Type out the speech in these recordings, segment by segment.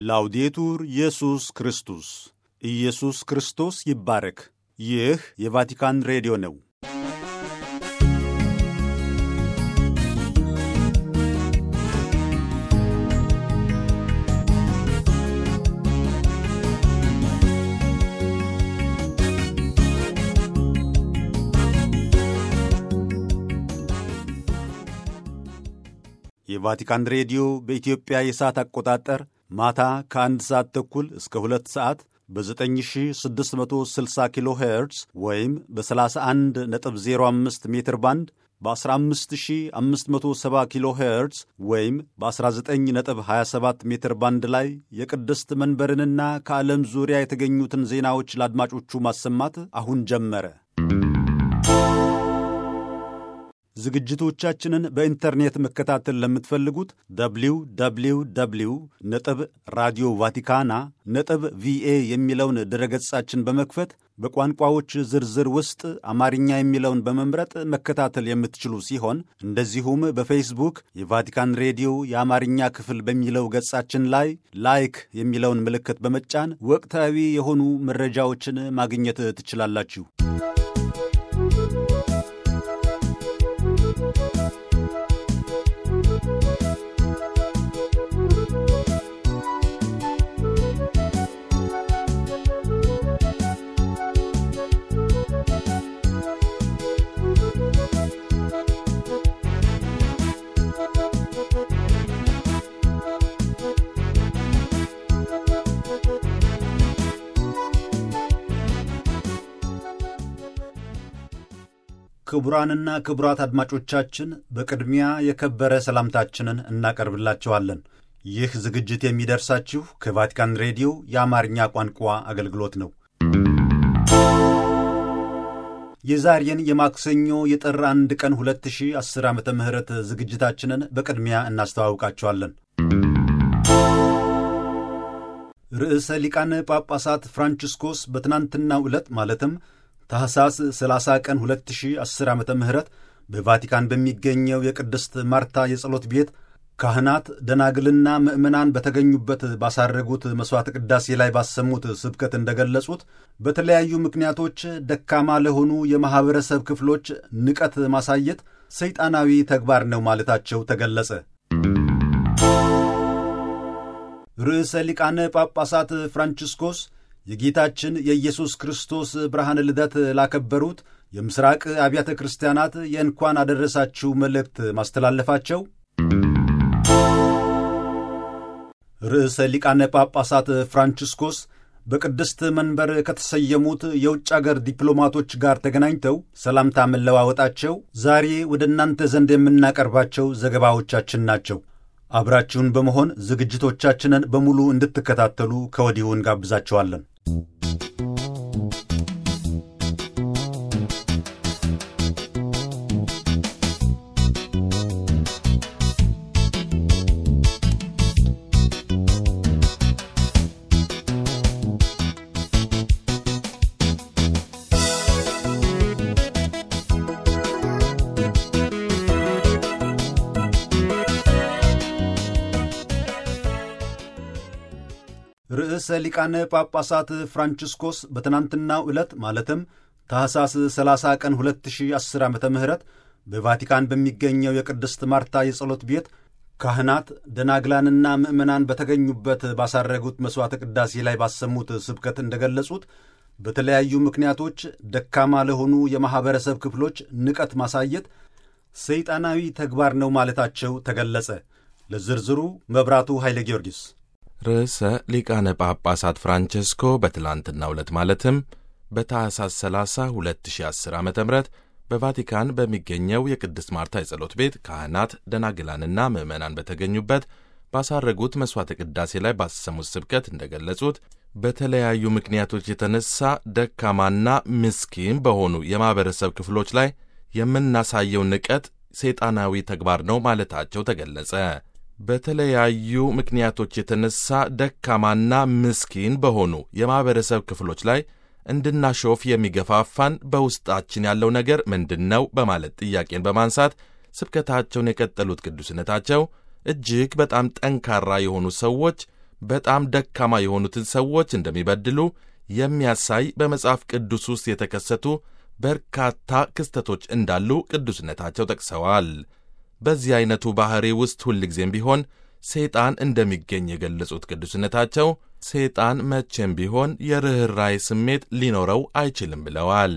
ላውዴቱር ኢየሱስ ክርስቶስ ኢየሱስ ክርስቶስ ይባረክ። ይህ የቫቲካን ሬዲዮ ነው። የቫቲካን ሬዲዮ በኢትዮጵያ የሰዓት አቆጣጠር ማታ ከአንድ ሰዓት ተኩል እስከ ሁለት ሰዓት በ9660 ኪሎ ሄርትዝ ወይም በ31.05 ሜትር ባንድ በ15570 ኪሎ ሄርትዝ ወይም በ19.27 ሜትር ባንድ ላይ የቅድስት መንበርንና ከዓለም ዙሪያ የተገኙትን ዜናዎች ለአድማጮቹ ማሰማት አሁን ጀመረ። ዝግጅቶቻችንን በኢንተርኔት መከታተል ለምትፈልጉት ደብሊው ደብሊው ደብሊው ነጥብ ራዲዮ ቫቲካና ነጥብ ቪኤ የሚለውን ድረገጻችን በመክፈት በቋንቋዎች ዝርዝር ውስጥ አማርኛ የሚለውን በመምረጥ መከታተል የምትችሉ ሲሆን እንደዚሁም በፌስቡክ የቫቲካን ሬዲዮ የአማርኛ ክፍል በሚለው ገጻችን ላይ ላይክ የሚለውን ምልክት በመጫን ወቅታዊ የሆኑ መረጃዎችን ማግኘት ትችላላችሁ። ክቡራንና ክቡራት አድማጮቻችን በቅድሚያ የከበረ ሰላምታችንን እናቀርብላችኋለን። ይህ ዝግጅት የሚደርሳችሁ ከቫቲካን ሬዲዮ የአማርኛ ቋንቋ አገልግሎት ነው። የዛሬን የማክሰኞ የጥር አንድ ቀን 2010 ዓ ም ዝግጅታችንን በቅድሚያ እናስተዋውቃችኋለን። ርዕሰ ሊቃነ ጳጳሳት ፍራንቺስኮስ በትናንትናው ዕለት ማለትም ታህሳስ 30 ቀን 2010 ዓ ም በቫቲካን በሚገኘው የቅድስት ማርታ የጸሎት ቤት ካህናት፣ ደናግልና ምዕመናን በተገኙበት ባሳረጉት መሥዋዕተ ቅዳሴ ላይ ባሰሙት ስብከት እንደገለጹት በተለያዩ ምክንያቶች ደካማ ለሆኑ የማኅበረሰብ ክፍሎች ንቀት ማሳየት ሰይጣናዊ ተግባር ነው ማለታቸው ተገለጸ። ርዕሰ ሊቃነ ጳጳሳት ፍራንቺስኮስ የጌታችን የኢየሱስ ክርስቶስ ብርሃን ልደት ላከበሩት የምሥራቅ አብያተ ክርስቲያናት የእንኳን አደረሳችሁ መልእክት ማስተላለፋቸው፣ ርዕሰ ሊቃነ ጳጳሳት ፍራንቺስኮስ በቅድስት መንበር ከተሰየሙት የውጭ አገር ዲፕሎማቶች ጋር ተገናኝተው ሰላምታ መለዋወጣቸው ዛሬ ወደ እናንተ ዘንድ የምናቀርባቸው ዘገባዎቻችን ናቸው። አብራችሁን በመሆን ዝግጅቶቻችንን በሙሉ እንድትከታተሉ ከወዲሁ እንጋብዛችኋለን። ርዕሰ ሊቃነ ጳጳሳት ፍራንቺስኮስ በትናንትናው ዕለት ማለትም ታህሳስ 30 ቀን 2010 ዓ ም በቫቲካን በሚገኘው የቅድስት ማርታ የጸሎት ቤት ካህናት፣ ደናግላንና ምዕመናን በተገኙበት ባሳረጉት መሥዋዕተ ቅዳሴ ላይ ባሰሙት ስብከት እንደገለጹት በተለያዩ ምክንያቶች ደካማ ለሆኑ የማኅበረሰብ ክፍሎች ንቀት ማሳየት ሰይጣናዊ ተግባር ነው ማለታቸው ተገለጸ። ለዝርዝሩ መብራቱ ኃይለ ጊዮርጊስ ርዕሰ ሊቃነ ጳጳሳት ፍራንቸስኮ በትላንትናው ዕለት ማለትም በታኅሳስ 30 2010 ዓ ም በቫቲካን በሚገኘው የቅድስት ማርታ የጸሎት ቤት ካህናት፣ ደናግላንና ምዕመናን በተገኙበት ባሳረጉት መሥዋዕተ ቅዳሴ ላይ ባሰሙት ስብከት እንደገለጹት በተለያዩ ምክንያቶች የተነሳ ደካማና ምስኪን በሆኑ የማኅበረሰብ ክፍሎች ላይ የምናሳየው ንቀት ሰይጣናዊ ተግባር ነው ማለታቸው ተገለጸ። በተለያዩ ምክንያቶች የተነሳ ደካማና ምስኪን በሆኑ የማኅበረሰብ ክፍሎች ላይ እንድናሾፍ የሚገፋፋን በውስጣችን ያለው ነገር ምንድን ነው? በማለት ጥያቄን በማንሳት ስብከታቸውን የቀጠሉት ቅዱስነታቸው እጅግ በጣም ጠንካራ የሆኑ ሰዎች በጣም ደካማ የሆኑትን ሰዎች እንደሚበድሉ የሚያሳይ በመጽሐፍ ቅዱስ ውስጥ የተከሰቱ በርካታ ክስተቶች እንዳሉ ቅዱስነታቸው ጠቅሰዋል። በዚህ ዐይነቱ ባሕሪ ውስጥ ሁልጊዜም ቢሆን ሰይጣን እንደሚገኝ የገለጹት ቅዱስነታቸው ሰይጣን መቼም ቢሆን የርኅራይ ስሜት ሊኖረው አይችልም ብለዋል።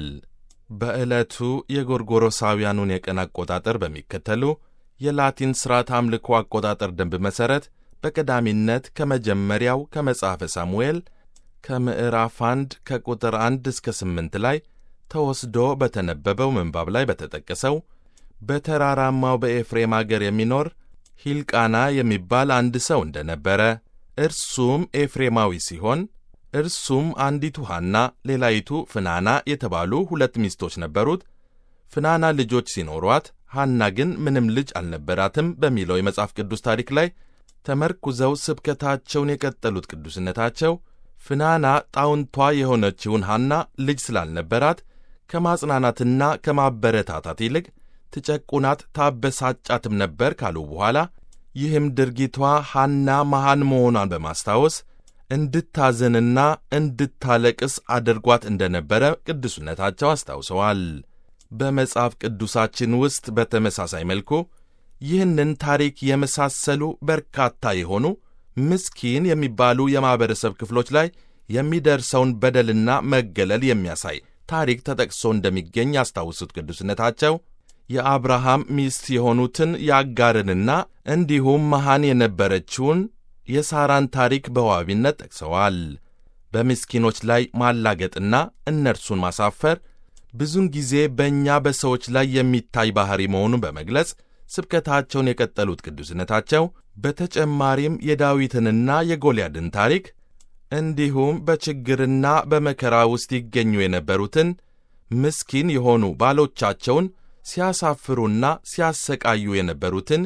በዕለቱ የጎርጎሮሳውያኑን የቀን አቆጣጠር በሚከተሉ የላቲን ሥርዓት አምልኮ አቆጣጠር ደንብ መሠረት በቀዳሚነት ከመጀመሪያው ከመጽሐፈ ሳሙኤል ከምዕራፍ አንድ ከቁጥር አንድ እስከ ስምንት ላይ ተወስዶ በተነበበው ምንባብ ላይ በተጠቀሰው በተራራማው በኤፍሬም አገር የሚኖር ሂልቃና የሚባል አንድ ሰው እንደነበረ እርሱም ኤፍሬማዊ ሲሆን እርሱም አንዲቱ ሐና ሌላይቱ ፍናና የተባሉ ሁለት ሚስቶች ነበሩት። ፍናና ልጆች ሲኖሯት ሐና ግን ምንም ልጅ አልነበራትም በሚለው የመጽሐፍ ቅዱስ ታሪክ ላይ ተመርኩዘው ስብከታቸውን የቀጠሉት ቅዱስነታቸው ፍናና ጣውንቷ የሆነችውን ሐና ልጅ ስላልነበራት ከማጽናናትና ከማበረታታት ይልቅ ትጨቁናት ታበሳጫትም ነበር ካሉ በኋላ ይህም ድርጊቷ ሐና መሃን መሆኗን በማስታወስ እንድታዝንና እንድታለቅስ አድርጓት እንደነበረ ቅዱስነታቸው አስታውሰዋል። በመጽሐፍ ቅዱሳችን ውስጥ በተመሳሳይ መልኩ ይህንን ታሪክ የመሳሰሉ በርካታ የሆኑ ምስኪን የሚባሉ የማኅበረሰብ ክፍሎች ላይ የሚደርሰውን በደልና መገለል የሚያሳይ ታሪክ ተጠቅሶ እንደሚገኝ ያስታውሱት ቅዱስነታቸው የአብርሃም ሚስት የሆኑትን የአጋርንና እንዲሁም መሃን የነበረችውን የሳራን ታሪክ በዋቢነት ጠቅሰዋል። በምስኪኖች ላይ ማላገጥና እነርሱን ማሳፈር ብዙውን ጊዜ በእኛ በሰዎች ላይ የሚታይ ባሕሪ መሆኑን በመግለጽ ስብከታቸውን የቀጠሉት ቅዱስነታቸው በተጨማሪም የዳዊትንና የጎልያድን ታሪክ እንዲሁም በችግርና በመከራ ውስጥ ይገኙ የነበሩትን ምስኪን የሆኑ ባሎቻቸውን ሲያሳፍሩና ሲያሰቃዩ የነበሩትን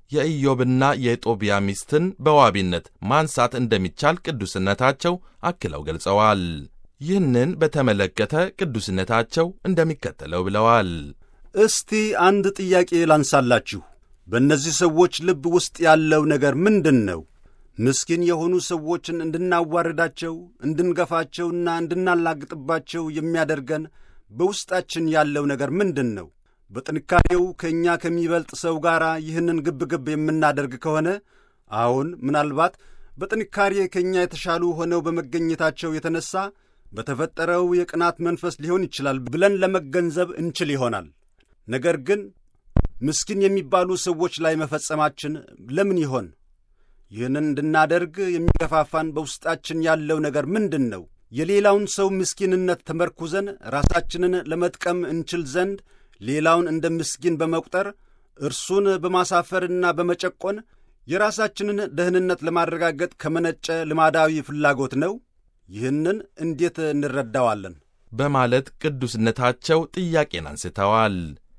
የኢዮብና የጦቢያ ሚስትን በዋቢነት ማንሳት እንደሚቻል ቅዱስነታቸው አክለው ገልጸዋል። ይህንን በተመለከተ ቅዱስነታቸው እንደሚከተለው ብለዋል። እስቲ አንድ ጥያቄ ላንሳላችሁ። በእነዚህ ሰዎች ልብ ውስጥ ያለው ነገር ምንድን ነው? ምስኪን የሆኑ ሰዎችን እንድናዋርዳቸው፣ እንድንገፋቸውና እንድናላግጥባቸው የሚያደርገን በውስጣችን ያለው ነገር ምንድን ነው? በጥንካሬው ከእኛ ከሚበልጥ ሰው ጋር ይህንን ግብግብ የምናደርግ ከሆነ አሁን ምናልባት በጥንካሬ ከእኛ የተሻሉ ሆነው በመገኘታቸው የተነሳ በተፈጠረው የቅናት መንፈስ ሊሆን ይችላል ብለን ለመገንዘብ እንችል ይሆናል። ነገር ግን ምስኪን የሚባሉ ሰዎች ላይ መፈጸማችን ለምን ይሆን? ይህንን እንድናደርግ የሚገፋፋን በውስጣችን ያለው ነገር ምንድን ነው? የሌላውን ሰው ምስኪንነት ተመርኩዘን ራሳችንን ለመጥቀም እንችል ዘንድ ሌላውን እንደ ምስኪን በመቁጠር እርሱን በማሳፈርና በመጨቆን የራሳችንን ደህንነት ለማረጋገጥ ከመነጨ ልማዳዊ ፍላጎት ነው። ይህንን እንዴት እንረዳዋለን? በማለት ቅዱስነታቸው ጥያቄን አንስተዋል።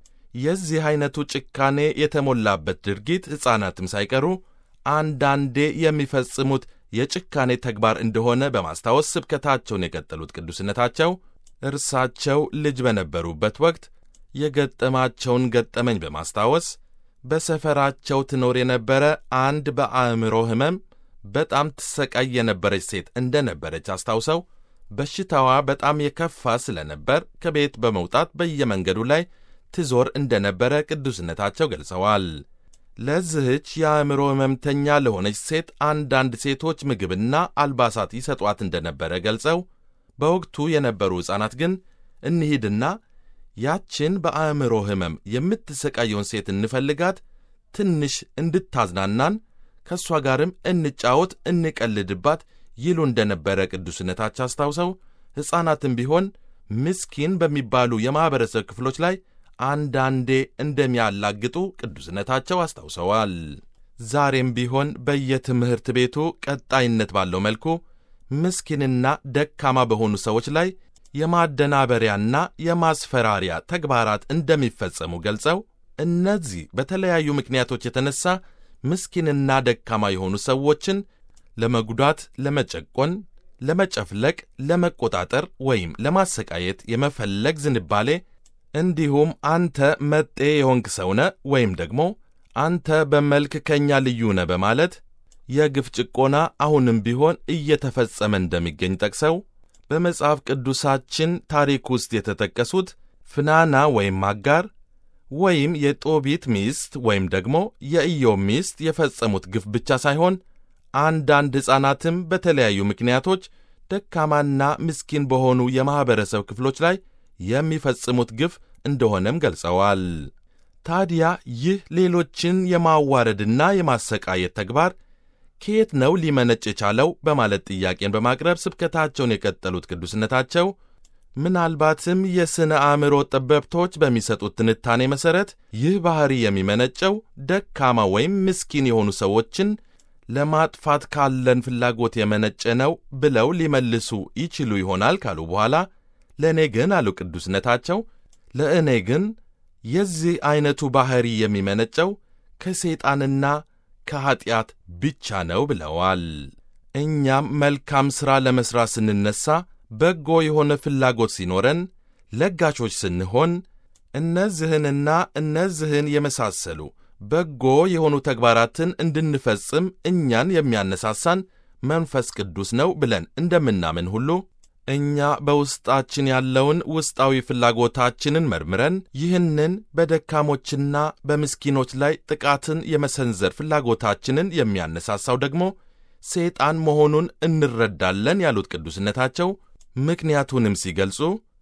የዚህ ዐይነቱ ጭካኔ የተሞላበት ድርጊት ሕፃናትም ሳይቀሩ አንዳንዴ የሚፈጽሙት የጭካኔ ተግባር እንደሆነ በማስታወስ ስብከታቸውን የቀጠሉት ቅዱስነታቸው እርሳቸው ልጅ በነበሩበት ወቅት የገጠማቸውን ገጠመኝ በማስታወስ በሰፈራቸው ትኖር የነበረ አንድ በአእምሮ ሕመም በጣም ትሰቃይ የነበረች ሴት እንደነበረች አስታውሰው በሽታዋ በጣም የከፋ ስለነበር ከቤት በመውጣት በየመንገዱ ላይ ትዞር እንደነበረ ቅዱስነታቸው ገልጸዋል። ለዚህች የአእምሮ ሕመምተኛ ለሆነች ሴት አንዳንድ ሴቶች ምግብና አልባሳት ይሰጧት እንደነበረ ገልጸው በወቅቱ የነበሩ ሕፃናት ግን እንሂድና ያችን በአእምሮ ሕመም የምትሰቃየውን ሴት እንፈልጋት፣ ትንሽ እንድታዝናናን፣ ከእሷ ጋርም እንጫወት፣ እንቀልድባት ይሉ እንደነበረ ቅዱስነታቸው አስታውሰው ሕፃናትም ቢሆን ምስኪን በሚባሉ የማኅበረሰብ ክፍሎች ላይ አንዳንዴ እንደሚያላግጡ ቅዱስነታቸው አስታውሰዋል። ዛሬም ቢሆን በየትምህርት ቤቱ ቀጣይነት ባለው መልኩ ምስኪንና ደካማ በሆኑ ሰዎች ላይ የማደናበሪያና የማስፈራሪያ ተግባራት እንደሚፈጸሙ ገልጸው እነዚህ በተለያዩ ምክንያቶች የተነሳ ምስኪንና ደካማ የሆኑ ሰዎችን ለመጉዳት፣ ለመጨቆን፣ ለመጨፍለቅ፣ ለመቆጣጠር ወይም ለማሰቃየት የመፈለግ ዝንባሌ እንዲሁም አንተ መጤ የሆንክ ሰውነ ወይም ደግሞ አንተ በመልክ ከእኛ ልዩ ነ በማለት የግፍ ጭቆና አሁንም ቢሆን እየተፈጸመ እንደሚገኝ ጠቅሰው በመጽሐፍ ቅዱሳችን ታሪክ ውስጥ የተጠቀሱት ፍናና ወይም አጋር ወይም የጦቢት ሚስት ወይም ደግሞ የኢዮብ ሚስት የፈጸሙት ግፍ ብቻ ሳይሆን አንዳንድ ሕፃናትም በተለያዩ ምክንያቶች ደካማና ምስኪን በሆኑ የማኅበረሰብ ክፍሎች ላይ የሚፈጽሙት ግፍ እንደሆነም ገልጸዋል። ታዲያ ይህ ሌሎችን የማዋረድና የማሰቃየት ተግባር ከየት ነው ሊመነጭ የቻለው? በማለት ጥያቄን በማቅረብ ስብከታቸውን የቀጠሉት ቅዱስነታቸው ምናልባትም የሥነ አእምሮ ጠበብቶች በሚሰጡት ትንታኔ መሠረት ይህ ባሕሪ የሚመነጨው ደካማ ወይም ምስኪን የሆኑ ሰዎችን ለማጥፋት ካለን ፍላጎት የመነጨ ነው ብለው ሊመልሱ ይችሉ ይሆናል ካሉ በኋላ ለእኔ ግን አሉ ቅዱስነታቸው፣ ለእኔ ግን የዚህ ዐይነቱ ባሕሪ የሚመነጨው ከሰይጣንና ከኀጢአት ብቻ ነው ብለዋል። እኛም መልካም ሥራ ለመሥራት ስንነሣ በጎ የሆነ ፍላጎት ሲኖረን፣ ለጋሾች ስንሆን፣ እነዚህንና እነዚህን የመሳሰሉ በጎ የሆኑ ተግባራትን እንድንፈጽም እኛን የሚያነሳሳን መንፈስ ቅዱስ ነው ብለን እንደምናምን ሁሉ እኛ በውስጣችን ያለውን ውስጣዊ ፍላጎታችንን መርምረን ይህንን በደካሞችና በምስኪኖች ላይ ጥቃትን የመሰንዘር ፍላጎታችንን የሚያነሳሳው ደግሞ ሰይጣን መሆኑን እንረዳለን ያሉት ቅዱስነታቸው ምክንያቱንም ሲገልጹ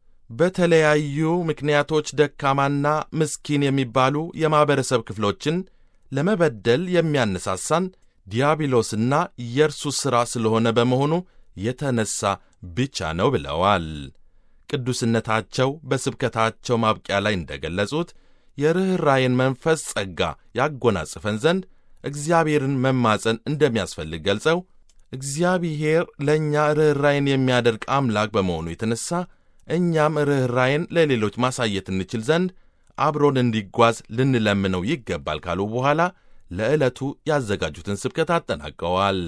በተለያዩ ምክንያቶች ደካማና ምስኪን የሚባሉ የማኅበረሰብ ክፍሎችን ለመበደል የሚያነሳሳን ዲያብሎስና የእርሱ ሥራ ስለሆነ በመሆኑ የተነሣ ብቻ ነው ብለዋል። ቅዱስነታቸው በስብከታቸው ማብቂያ ላይ እንደገለጹት የርኅራይን መንፈስ ጸጋ ያጎናጽፈን ዘንድ እግዚአብሔርን መማፀን እንደሚያስፈልግ ገልጸው እግዚአብሔር ለእኛ ርኅራይን የሚያደርግ አምላክ በመሆኑ የተነሣ እኛም ርኅራይን ለሌሎች ማሳየት እንችል ዘንድ አብሮን እንዲጓዝ ልንለምነው ይገባል ካሉ በኋላ ለዕለቱ ያዘጋጁትን ስብከት አጠናቀዋል።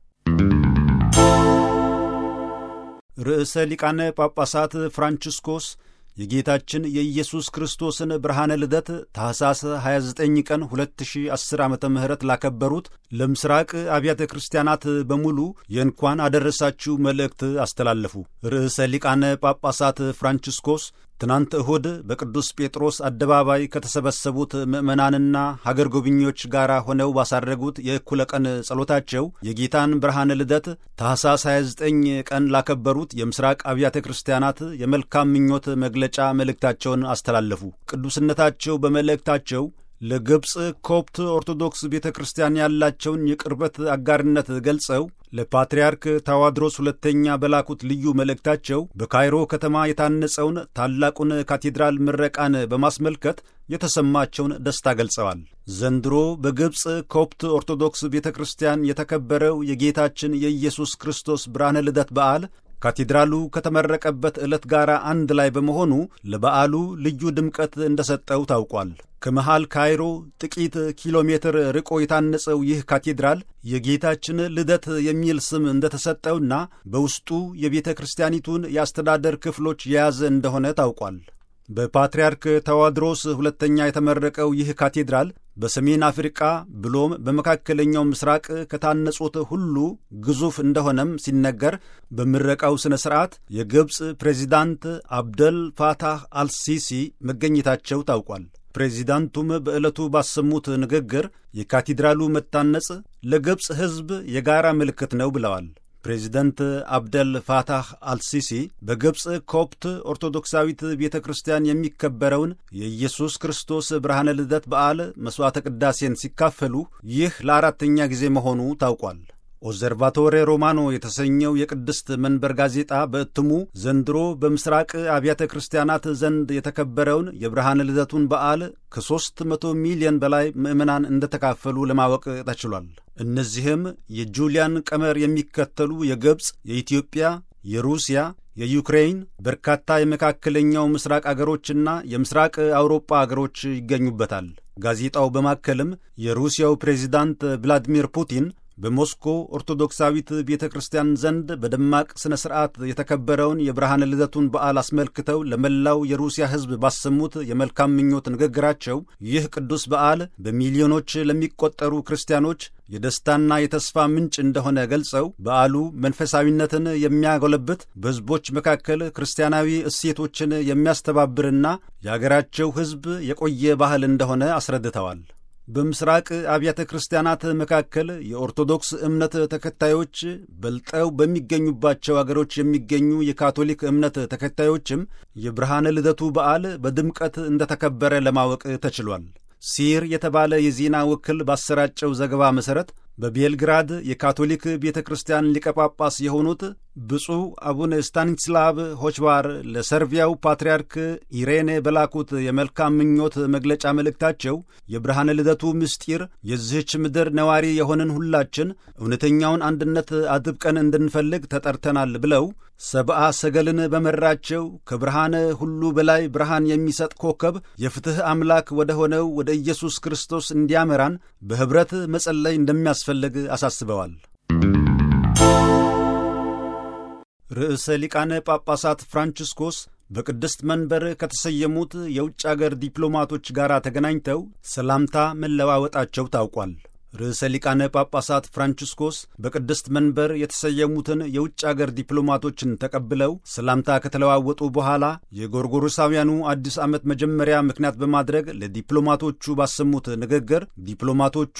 ርዕሰ ሊቃነ ጳጳሳት ፍራንቺስኮስ የጌታችን የኢየሱስ ክርስቶስን ብርሃነ ልደት ታኅሳስ 29 ቀን 2010 ዓ ም ላከበሩት ለምስራቅ አብያተ ክርስቲያናት በሙሉ የእንኳን አደረሳችሁ መልእክት አስተላለፉ። ርዕሰ ሊቃነ ጳጳሳት ፍራንቺስኮስ ትናንት እሁድ በቅዱስ ጴጥሮስ አደባባይ ከተሰበሰቡት ምዕመናንና ሀገር ጎብኚዎች ጋር ሆነው ባሳረጉት የእኩለ ቀን ጸሎታቸው የጌታን ብርሃነ ልደት ታኅሳስ 29 ቀን ላከበሩት የምስራቅ አብያተ ክርስቲያናት የመልካም ምኞት መግለጫ መልእክታቸውን አስተላለፉ። ቅዱስነታቸው በመልእክታቸው ለግብፅ ኮፕት ኦርቶዶክስ ቤተ ክርስቲያን ያላቸውን የቅርበት አጋርነት ገልጸው ለፓትርያርክ ታዋድሮስ ሁለተኛ በላኩት ልዩ መልእክታቸው በካይሮ ከተማ የታነጸውን ታላቁን ካቴድራል ምረቃን በማስመልከት የተሰማቸውን ደስታ ገልጸዋል። ዘንድሮ በግብፅ ኮፕት ኦርቶዶክስ ቤተ ክርስቲያን የተከበረው የጌታችን የኢየሱስ ክርስቶስ ብርሃነ ልደት በዓል ካቴድራሉ ከተመረቀበት ዕለት ጋር አንድ ላይ በመሆኑ ለበዓሉ ልዩ ድምቀት እንደሰጠው ታውቋል። ከመሃል ካይሮ ጥቂት ኪሎ ሜትር ርቆ የታነጸው ይህ ካቴድራል የጌታችን ልደት የሚል ስም እንደተሰጠውና በውስጡ የቤተ ክርስቲያኒቱን የአስተዳደር ክፍሎች የያዘ እንደሆነ ታውቋል። በፓትርያርክ ተዋድሮስ ሁለተኛ የተመረቀው ይህ ካቴድራል በሰሜን አፍሪቃ ብሎም በመካከለኛው ምስራቅ ከታነጹት ሁሉ ግዙፍ እንደሆነም ሲነገር በምረቃው ሥነ ሥርዓት የግብፅ ፕሬዚዳንት አብደል ፋታህ አልሲሲ መገኘታቸው ታውቋል። ፕሬዚዳንቱም በዕለቱ ባሰሙት ንግግር የካቴድራሉ መታነጽ ለግብፅ ሕዝብ የጋራ ምልክት ነው ብለዋል። ፕሬዚደንት አብደል ፋታህ አልሲሲ በግብፅ ኮፕት ኦርቶዶክሳዊት ቤተ ክርስቲያን የሚከበረውን የኢየሱስ ክርስቶስ ብርሃነ ልደት በዓል መሥዋዕተ ቅዳሴን ሲካፈሉ ይህ ለአራተኛ ጊዜ መሆኑ ታውቋል። ኦዘርቫቶሬ ሮማኖ የተሰኘው የቅድስት መንበር ጋዜጣ በእትሙ ዘንድሮ በምስራቅ አብያተ ክርስቲያናት ዘንድ የተከበረውን የብርሃነ ልደቱን በዓል ከሦስት መቶ ሚሊዮን በላይ ምዕመናን እንደተካፈሉ ለማወቅ ተችሏል። እነዚህም የጁሊያን ቀመር የሚከተሉ የግብፅ፣ የኢትዮጵያ፣ የሩሲያ፣ የዩክሬን፣ በርካታ የመካከለኛው ምስራቅ አገሮችና የምስራቅ አውሮፓ አገሮች ይገኙበታል። ጋዜጣው በማከልም የሩሲያው ፕሬዚዳንት ቭላዲሚር ፑቲን በሞስኮ ኦርቶዶክሳዊት ቤተ ክርስቲያን ዘንድ በደማቅ ሥነ ሥርዓት የተከበረውን የብርሃነ ልደቱን በዓል አስመልክተው ለመላው የሩሲያ ሕዝብ ባሰሙት የመልካም ምኞት ንግግራቸው ይህ ቅዱስ በዓል በሚሊዮኖች ለሚቆጠሩ ክርስቲያኖች የደስታና የተስፋ ምንጭ እንደሆነ ገልጸው በዓሉ መንፈሳዊነትን የሚያጎለብት በሕዝቦች መካከል ክርስቲያናዊ እሴቶችን የሚያስተባብርና የአገራቸው ሕዝብ የቆየ ባህል እንደሆነ አስረድተዋል። በምስራቅ አብያተ ክርስቲያናት መካከል የኦርቶዶክስ እምነት ተከታዮች በልጠው በሚገኙባቸው አገሮች የሚገኙ የካቶሊክ እምነት ተከታዮችም የብርሃነ ልደቱ በዓል በድምቀት እንደተከበረ ለማወቅ ተችሏል። ሲር የተባለ የዜና ወኪል ባሰራጨው ዘገባ መሠረት በቤልግራድ የካቶሊክ ቤተ ክርስቲያን ሊቀ ጳጳስ የሆኑት ብፁዕ አቡነ ስታኒስላቭ ሆችባር ለሰርቢያው ፓትርያርክ ኢሬኔ በላኩት የመልካም ምኞት መግለጫ መልእክታቸው የብርሃነ ልደቱ ምስጢር የዚህች ምድር ነዋሪ የሆንን ሁላችን እውነተኛውን አንድነት አጥብቀን እንድንፈልግ ተጠርተናል ብለው ሰብአ ሰገልን በመራቸው ከብርሃነ ሁሉ በላይ ብርሃን የሚሰጥ ኮከብ የፍትሕ አምላክ ወደ ሆነው ወደ ኢየሱስ ክርስቶስ እንዲያመራን በኅብረት መጸለይ እንደሚያስፈልግ አሳስበዋል። ርዕሰ ሊቃነ ጳጳሳት ፍራንቺስኮስ በቅድስት መንበር ከተሰየሙት የውጭ አገር ዲፕሎማቶች ጋር ተገናኝተው ሰላምታ መለዋወጣቸው ታውቋል። ርዕሰ ሊቃነ ጳጳሳት ፍራንቺስኮስ በቅድስት መንበር የተሰየሙትን የውጭ አገር ዲፕሎማቶችን ተቀብለው ሰላምታ ከተለዋወጡ በኋላ የጎርጎሮሳውያኑ አዲስ ዓመት መጀመሪያ ምክንያት በማድረግ ለዲፕሎማቶቹ ባሰሙት ንግግር ዲፕሎማቶቹ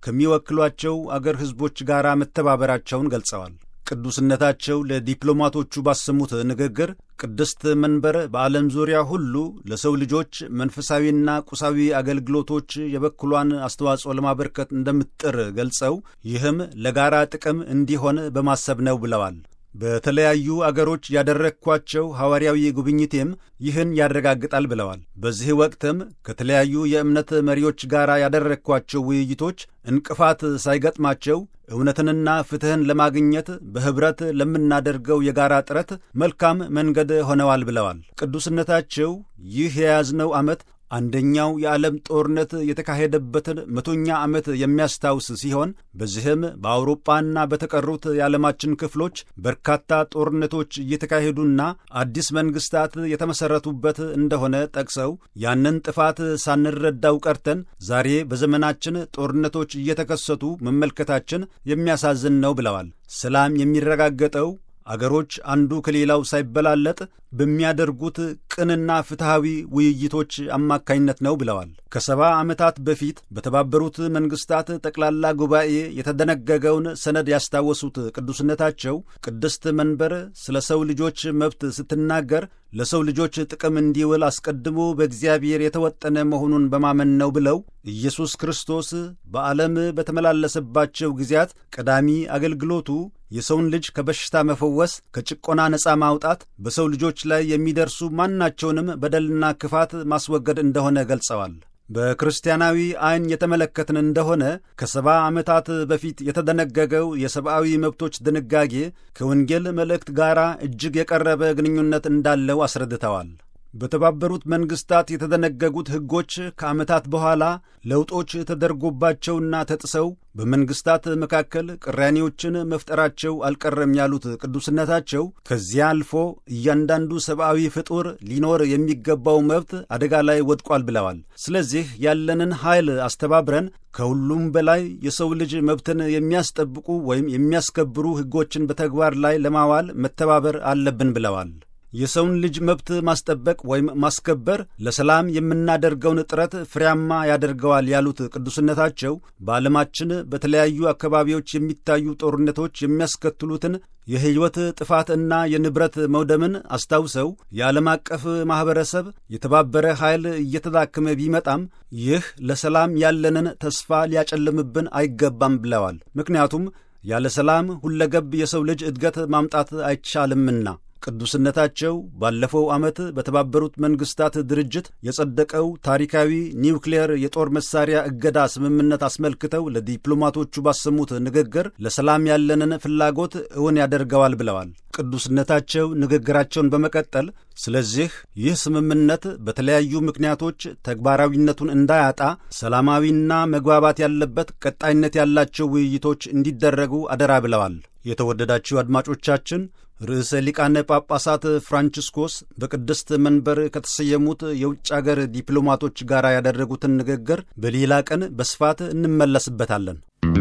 ከሚወክሏቸው አገር ሕዝቦች ጋር መተባበራቸውን ገልጸዋል። ቅዱስነታቸው ለዲፕሎማቶቹ ባሰሙት ንግግር ቅድስት መንበር በዓለም ዙሪያ ሁሉ ለሰው ልጆች መንፈሳዊና ቁሳዊ አገልግሎቶች የበኩሏን አስተዋጽኦ ለማበርከት እንደምትጥር ገልጸው ይህም ለጋራ ጥቅም እንዲሆን በማሰብ ነው ብለዋል። በተለያዩ አገሮች ያደረግኳቸው ሐዋርያዊ ጉብኝቴም ይህን ያረጋግጣል ብለዋል። በዚህ ወቅትም ከተለያዩ የእምነት መሪዎች ጋር ያደረግኳቸው ውይይቶች እንቅፋት ሳይገጥማቸው እውነትንና ፍትሕን ለማግኘት በኅብረት ለምናደርገው የጋራ ጥረት መልካም መንገድ ሆነዋል ብለዋል። ቅዱስነታቸው ይህ የያዝነው ዓመት አንደኛው የዓለም ጦርነት የተካሄደበትን መቶኛ ዓመት የሚያስታውስ ሲሆን በዚህም በአውሮጳና በተቀሩት የዓለማችን ክፍሎች በርካታ ጦርነቶች እየተካሄዱና አዲስ መንግሥታት የተመሠረቱበት እንደሆነ ጠቅሰው ያንን ጥፋት ሳንረዳው ቀርተን ዛሬ በዘመናችን ጦርነቶች እየተከሰቱ መመልከታችን የሚያሳዝን ነው ብለዋል። ሰላም የሚረጋገጠው አገሮች አንዱ ከሌላው ሳይበላለጥ በሚያደርጉት ቅንና ፍትሐዊ ውይይቶች አማካኝነት ነው ብለዋል። ከሰባ ዓመታት በፊት በተባበሩት መንግሥታት ጠቅላላ ጉባኤ የተደነገገውን ሰነድ ያስታወሱት ቅዱስነታቸው ቅድስት መንበር ስለ ሰው ልጆች መብት ስትናገር ለሰው ልጆች ጥቅም እንዲውል አስቀድሞ በእግዚአብሔር የተወጠነ መሆኑን በማመን ነው ብለው ኢየሱስ ክርስቶስ በዓለም በተመላለሰባቸው ጊዜያት ቀዳሚ አገልግሎቱ የሰውን ልጅ ከበሽታ መፈወስ፣ ከጭቆና ነፃ ማውጣት፣ በሰው ልጆች ላይ የሚደርሱ ማናቸውንም በደልና ክፋት ማስወገድ እንደሆነ ገልጸዋል። በክርስቲያናዊ ዐይን የተመለከትን እንደሆነ ከሰባ ዓመታት በፊት የተደነገገው የሰብአዊ መብቶች ድንጋጌ ከወንጌል መልእክት ጋር እጅግ የቀረበ ግንኙነት እንዳለው አስረድተዋል። በተባበሩት መንግሥታት የተደነገጉት ሕጎች ከዓመታት በኋላ ለውጦች ተደርጎባቸውና ተጥሰው በመንግሥታት መካከል ቅራኔዎችን መፍጠራቸው አልቀረም ያሉት ቅዱስነታቸው ከዚያ አልፎ እያንዳንዱ ሰብአዊ ፍጡር ሊኖር የሚገባው መብት አደጋ ላይ ወድቋል ብለዋል። ስለዚህ ያለንን ኃይል አስተባብረን ከሁሉም በላይ የሰው ልጅ መብትን የሚያስጠብቁ ወይም የሚያስከብሩ ሕጎችን በተግባር ላይ ለማዋል መተባበር አለብን ብለዋል። የሰውን ልጅ መብት ማስጠበቅ ወይም ማስከበር ለሰላም የምናደርገውን ጥረት ፍሬያማ ያደርገዋል ያሉት ቅዱስነታቸው በዓለማችን በተለያዩ አካባቢዎች የሚታዩ ጦርነቶች የሚያስከትሉትን የሕይወት ጥፋትና የንብረት መውደምን አስታውሰው የዓለም አቀፍ ማኅበረሰብ የተባበረ ኃይል እየተዳከመ ቢመጣም ይህ ለሰላም ያለንን ተስፋ ሊያጨልምብን አይገባም ብለዋል። ምክንያቱም ያለ ሰላም ሁለገብ የሰው ልጅ እድገት ማምጣት አይቻልምና ቅዱስነታቸው ባለፈው ዓመት በተባበሩት መንግሥታት ድርጅት የጸደቀው ታሪካዊ ኒውክሌር የጦር መሳሪያ እገዳ ስምምነት አስመልክተው ለዲፕሎማቶቹ ባሰሙት ንግግር ለሰላም ያለንን ፍላጎት እውን ያደርገዋል ብለዋል። ቅዱስነታቸው ንግግራቸውን በመቀጠል ስለዚህ ይህ ስምምነት በተለያዩ ምክንያቶች ተግባራዊነቱን እንዳያጣ ሰላማዊና መግባባት ያለበት ቀጣይነት ያላቸው ውይይቶች እንዲደረጉ አደራ ብለዋል። የተወደዳችሁ አድማጮቻችን ርዕሰ ሊቃነ ጳጳሳት ፍራንቺስኮስ በቅድስት መንበር ከተሰየሙት የውጭ አገር ዲፕሎማቶች ጋር ያደረጉትን ንግግር በሌላ ቀን በስፋት እንመለስበታለን።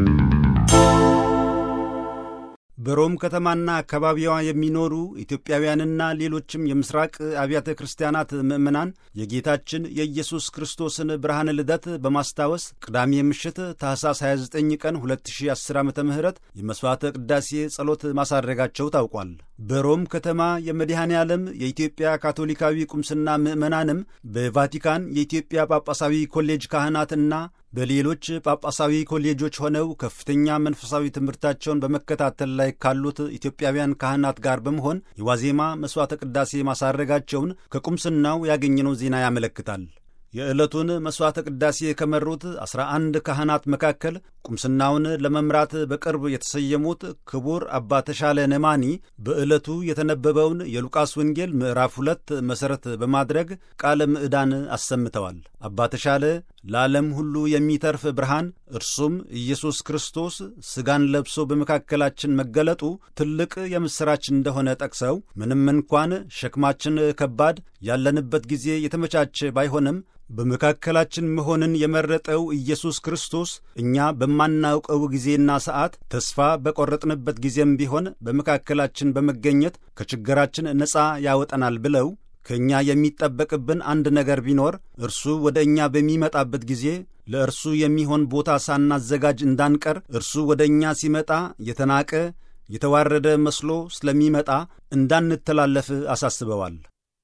በሮም ከተማና አካባቢዋ የሚኖሩ ኢትዮጵያውያንና ሌሎችም የምስራቅ አብያተ ክርስቲያናት ምዕመናን የጌታችን የኢየሱስ ክርስቶስን ብርሃነ ልደት በማስታወስ ቅዳሜ ምሽት ታኅሳስ 29 ቀን 2010 ዓ ም የመሥዋዕተ ቅዳሴ ጸሎት ማሳረጋቸው ታውቋል። በሮም ከተማ የመድኃኔ ዓለም የኢትዮጵያ ካቶሊካዊ ቁምስና ምዕመናንም በቫቲካን የኢትዮጵያ ጳጳሳዊ ኮሌጅ ካህናትና በሌሎች ጳጳሳዊ ኮሌጆች ሆነው ከፍተኛ መንፈሳዊ ትምህርታቸውን በመከታተል ላይ ካሉት ኢትዮጵያውያን ካህናት ጋር በመሆን የዋዜማ መሥዋዕተ ቅዳሴ ማሳረጋቸውን ከቁምስናው ያገኘነው ዜና ያመለክታል። የዕለቱን መሥዋዕተ ቅዳሴ ከመሩት ዐሥራ አንድ ካህናት መካከል ቁምስናውን ለመምራት በቅርብ የተሰየሙት ክቡር አባ ተሻለ ነማኒ በዕለቱ የተነበበውን የሉቃስ ወንጌል ምዕራፍ ሁለት መሠረት በማድረግ ቃለ ምዕዳን አሰምተዋል። አባ ተሻለ ለዓለም ሁሉ የሚተርፍ ብርሃን እርሱም ኢየሱስ ክርስቶስ ሥጋን ለብሶ በመካከላችን መገለጡ ትልቅ የምሥራች እንደሆነ ጠቅሰው ምንም እንኳን ሸክማችን ከባድ፣ ያለንበት ጊዜ የተመቻቸ ባይሆንም በመካከላችን መሆንን የመረጠው ኢየሱስ ክርስቶስ እኛ በማናውቀው ጊዜና ሰዓት ተስፋ በቈረጥንበት ጊዜም ቢሆን በመካከላችን በመገኘት ከችግራችን ነፃ ያወጠናል ብለው ከእኛ የሚጠበቅብን አንድ ነገር ቢኖር እርሱ ወደ እኛ በሚመጣበት ጊዜ ለእርሱ የሚሆን ቦታ ሳናዘጋጅ እንዳንቀር እርሱ ወደ እኛ ሲመጣ የተናቀ የተዋረደ መስሎ ስለሚመጣ እንዳንተላለፍ አሳስበዋል።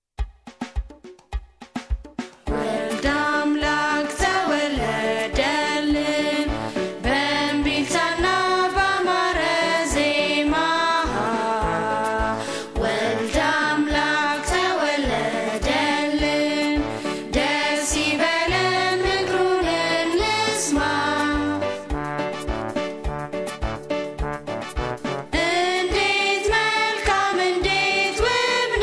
እንዴት መልካም እንዴት ውብ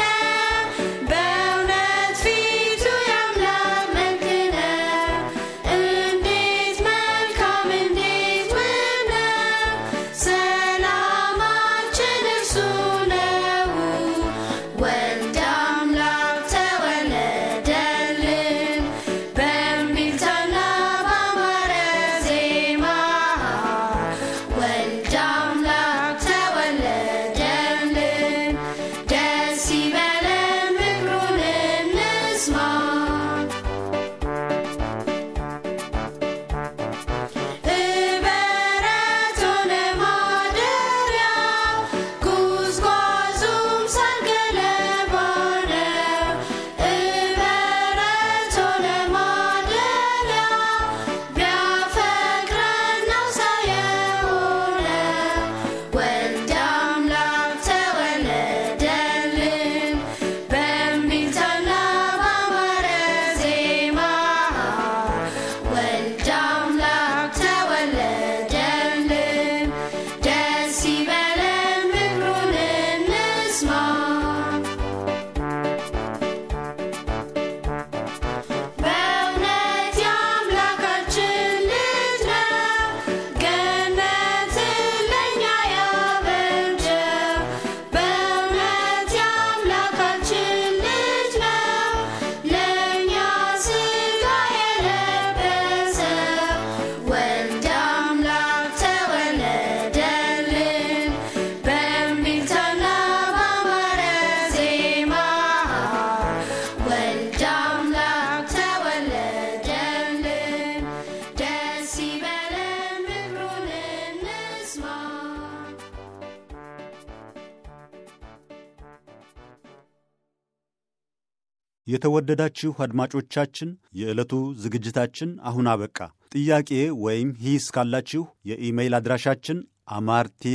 የተወደዳችሁ አድማጮቻችን የዕለቱ ዝግጅታችን አሁን አበቃ። ጥያቄ ወይም ሂስ ካላችሁ የኢሜይል አድራሻችን አማርቴግ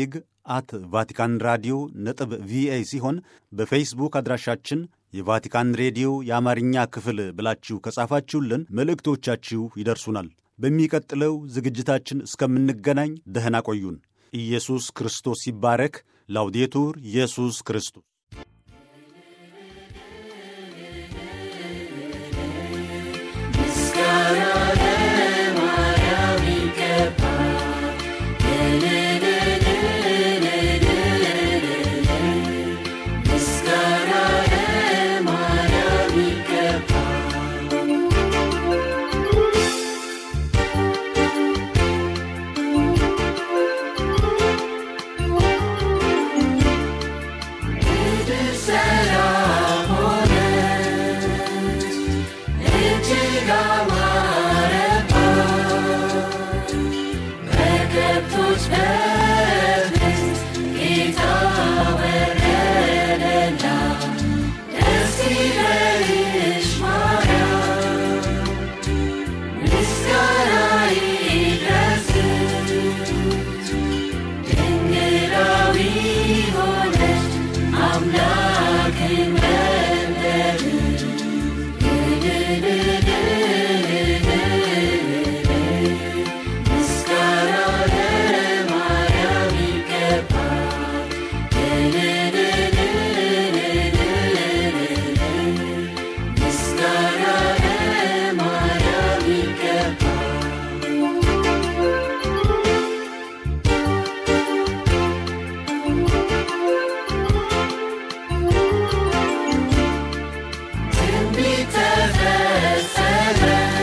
አት ቫቲካን ራዲዮ ነጥብ ቪኦኤ ሲሆን በፌስቡክ አድራሻችን የቫቲካን ሬዲዮ የአማርኛ ክፍል ብላችሁ ከጻፋችሁልን መልእክቶቻችሁ ይደርሱናል። በሚቀጥለው ዝግጅታችን እስከምንገናኝ ደህና ቆዩን። ኢየሱስ ክርስቶስ ይባረክ። ላውዴቱር ኢየሱስ ክርስቶስ ምስጋና ለማርያም ይገባል። ምስጋና ለማርያም ይገባል። ምድር ሰላም ሆነች፣ እጅግ አማረባት። በከብቶች በረት ጌታ ወረደላት። ደስ ይበልሽ ማርያም፣ ምስጋና ይድረስሽ። ድንግላዊ ሆነሽ አምላክን ወለድሽ። ምስጋና ለማርያም ይገባል። ምስጋና ለማርያም ይገባል። ትንቢት ተፈጸመ፣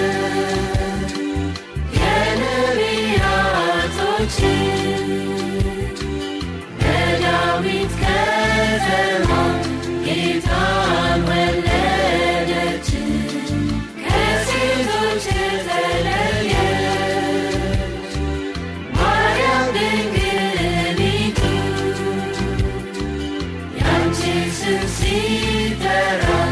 የነቢያቶች በዳዊት ከተማ ጌታን ወለደች። ከሴቶች ተለየች ማርያም ድንግሊቱ ያንቺ ስም ሲጠራ